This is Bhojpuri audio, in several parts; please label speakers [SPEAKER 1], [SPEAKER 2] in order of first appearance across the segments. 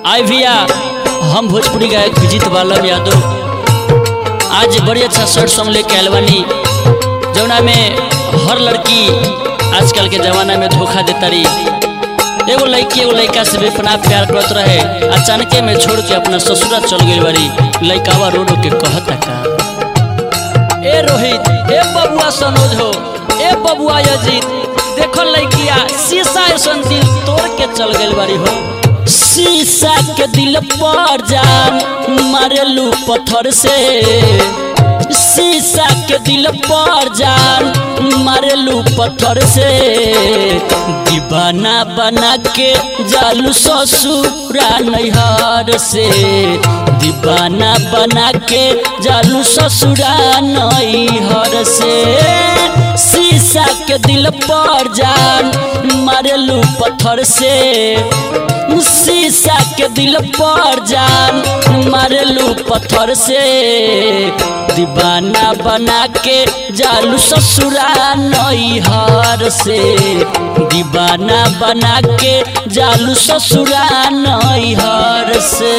[SPEAKER 1] आए भैया हम भोजपुरी गायक विजित बालम यादव आज बड़ी अच्छा शर्ट सॉन्ग लेके आयल बानी जौना में हर लड़की आजकल के जमाना में धोखा देता रही एगो लड़की एगो लड़का से बेपना प्यार करत रहे अचानक में छोड़ के अपना ससुरा चल गई बारी लड़कावा रो रो के कहता का ए रोहित ए बबुआ सनोज हो ए बबुआ अजीत देखो लड़किया शीशा ऐसन दिल तोड़ के चल गई बारी हो शीशा के दिल पर जान मारेलू पत्थर से शीशा के दिल पर जान मारेलू पत्थर से दीवाना बना के जालू ससुरा नैहर से दीवाना बना के जालू ससुरा नैहर से शीशा के दिल पर जान मारेलू पत्थर से शीशा के दिल पर जान मारेलू पत्थर से दीवाना बना के जालू ससुरा नैहर से दीवाना बना के जालू ससुरा नैहर से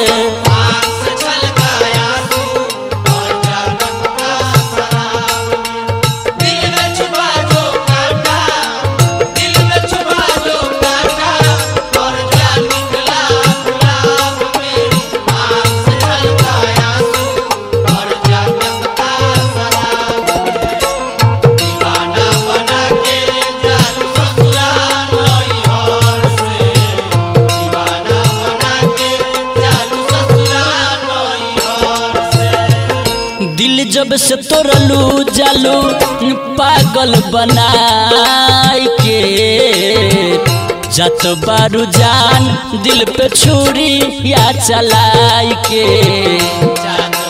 [SPEAKER 1] दिल जब से तोड़लू जालू पागल बनाई के जत बारू जान दिल पे छुरी या चलाई के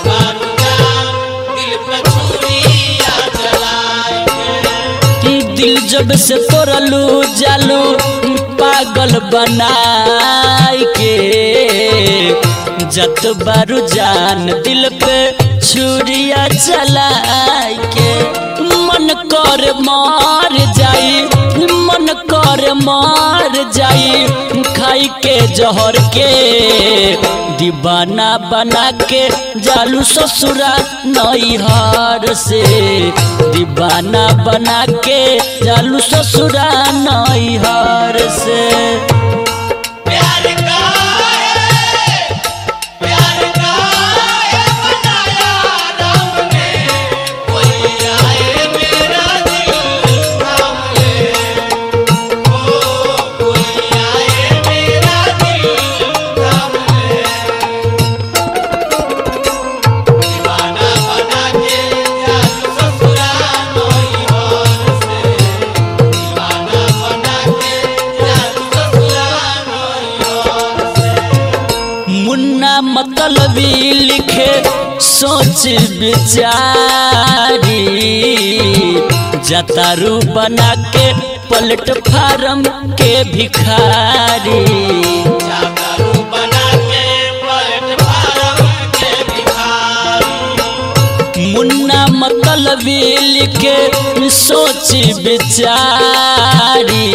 [SPEAKER 1] दिल जब से तोड़लू जालू पागल बनाई के जत बारू जान दिल पे छुरिया चलाई के मन कर मार जाई मन कर मार जाई खाई के जहर के दीवाना बना के जालू ससुरा नैहर से दीवाना बना के जालू ससुरा नैहर से मुन्ना मतलबी लिखे सोच बिचारी जतारू बना के पलट फार्म के भिखारी मुन्ना मतलबी लिखे सोच बिचारी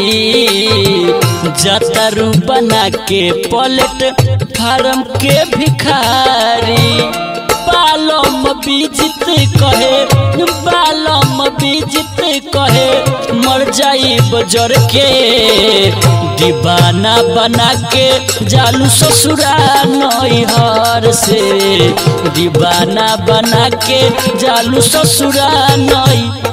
[SPEAKER 1] जतरू बना के पलट फार्म के भिखारी बालम बीजित कहे बालम बीजित कहे मर जाई बजर के दीवाना बना के जालू ससुरा नैहर से दीवाना बना के जालू ससुरा नई